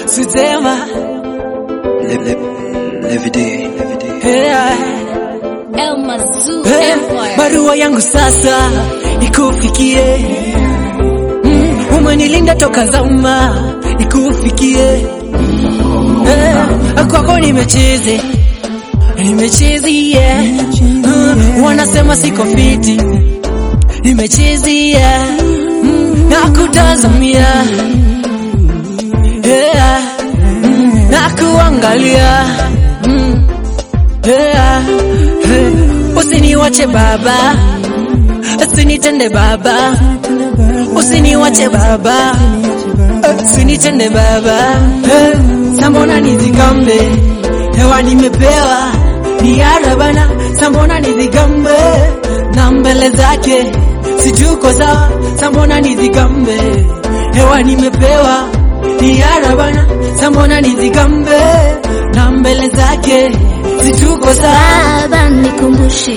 sutema Le, le, Levity, Levity. yeah. Elma Zoo Hey, Empire. barua yangu sasa ikufikie mm, umenilinda toka zama ikufikie hey, kwako nimecheze nimechezi yeah. mm, wanasema siko fiti nimechezi yeah. mm, nakutazamia yeah. mm, nakuangalia mm, yeah. hey. Usiniwache baba, usinitende baba, usiniwache baba, usinitende baba. Eh, Sambona nizigambe, hewa nimepewa ni arabana, sambona nizigambe na mbele zake situko sawa, sambona nizigambe, hewa nimepewa ni arabana, sambona nizigambe na mbele zake situko sawa. Baba nikumbushe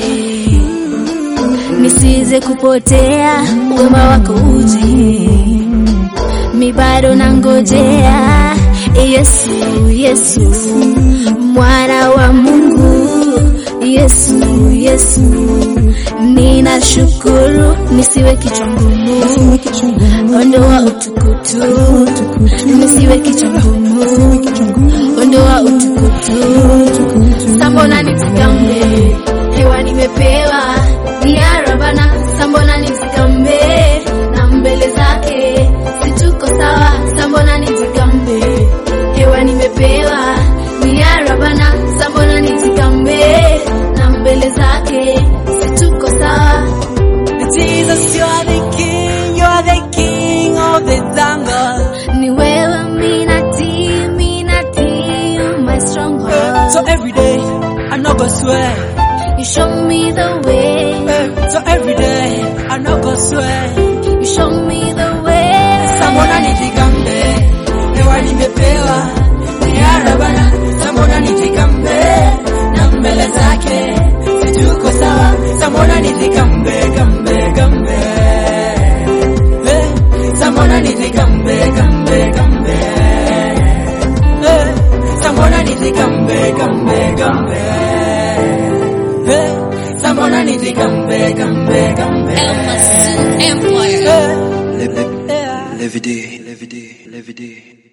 nisize kupotea, wema wako uje, mi bado nangojea. Yesu, Yesu, mwana wa Mungu, Yesu, Yesu, ninashukuru nisiwe kichwa ngumu, ondoa utukutu, nisiwe kichwa ngumu, ondoa utukutu sambona nitikambe hewa nimepewa ni arabana sambona nitikambe na mbele zake situko sawa sambona nitikambe hewa nimepewa ni arabana sambona nitikambe na mbele zake situko sawa Jesus, you are the king, you are the king of the jungle. ni wewe minati minati my stronghold So every day, I know go swear. you show me the way Eh, So every day, I know go swear. you show me the way Sambona nijigambe, hewa nimepewa. Ni arabana, sambona nijigambe. Na mbele zake, situko sawa. Sambona nijigambe, gambe, gambe. Eh, Sambona nijigambe, gambe, gambe. Eh, Sambona nijigambe, gambe, gambe. Eh, Sambona nijigambe, gambe, gambe. Elma Zoo Empire. Eh, Le, le, yeah. Levity, Levity, Levity.